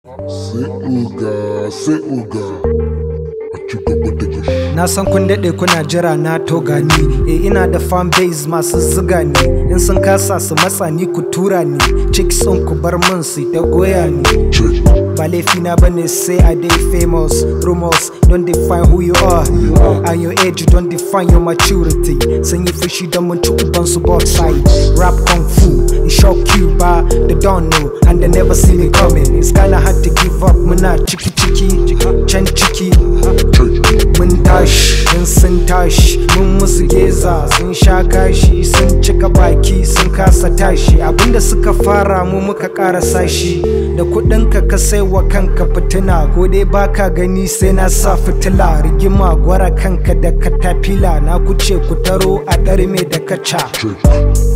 Sai uga, sai uga. A ci gaba da gashi. Na san kun daɗe kuna jira na to gani E ina da fan base masu ziga ni In sun kasa su matsa ni ku tura ni Chicks sun ku bar min su ta goya ni Check. Ba laifina bane say I dey famous Rumors don't define who you are And your age don't define your maturity Sun yi fushi don mun ci ubansu both sides Rap kung fu, it shock you ba They don't know and they never see me coming It's kinda hard to give up muna ciki ciki Can ciki Check. mun tashi in sun tashi mun musu geza sun sha kashi sun cika baki sun kasa tashi abinda suka fara mu muka karasa shi da kudinka ka sai wa kanka fitina ko dai baka gani sai na sa fitila rigima gwara kanka da katafila na kuce ku taro a ɗarme da kaca Check.